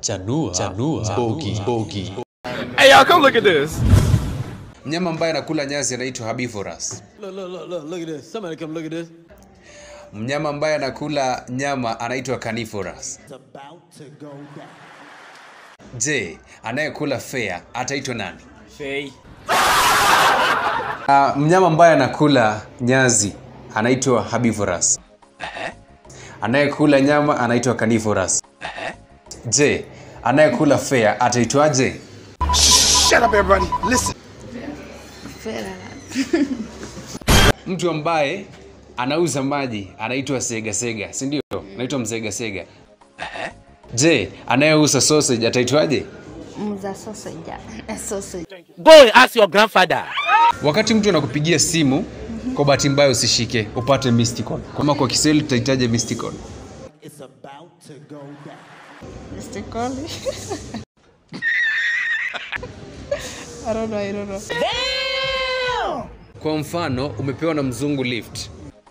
Chanua, chanua, bogi, bogi. Hey, y'all, come look at this. Mnyama ambaye anakula nyasi anaitwa herbivorous. Look, look, look, look, look at this. Somebody come look at this. Mnyama ambaye anakula nyama anaitwa carnivorous. It's about to go down. Je, anayekula fea ataitwa nani? Faye. Uh, mnyama ambaye anakula nyazi anaitwa herbivorous. Anayekula nyama anaitwa carnivorous. Je, anayekula fea ataitwaje? Shut up, everybody. Listen. Mtu ambaye anauza maji anaitwa sega sega, si ndio? Anaitwa msega sega. Je, anayeuza sausage ataitwaje? Mza sausage. Eh, sausage. Go and ask your grandfather. Wakati mtu anakupigia simu, kwa bahati mbaya usishike, upate missed call. Kama kwa Kiswahili tutahitaji missed call. It's about to go down. Mr. Collie. I don't know, I don't know. Kwa mfano, umepewa na mzungu lift.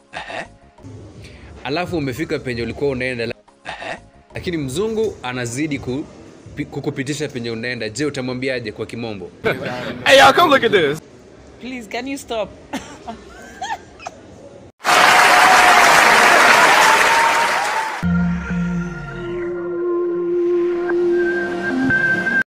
Alafu umefika penye ulikuwa unaenda la- lakini mzungu anazidi ku, pi- kukupitisha penye unaenda. Je, utamwambiaje kwa kimombo? Hey, y'all, come look at this. Please, can you stop?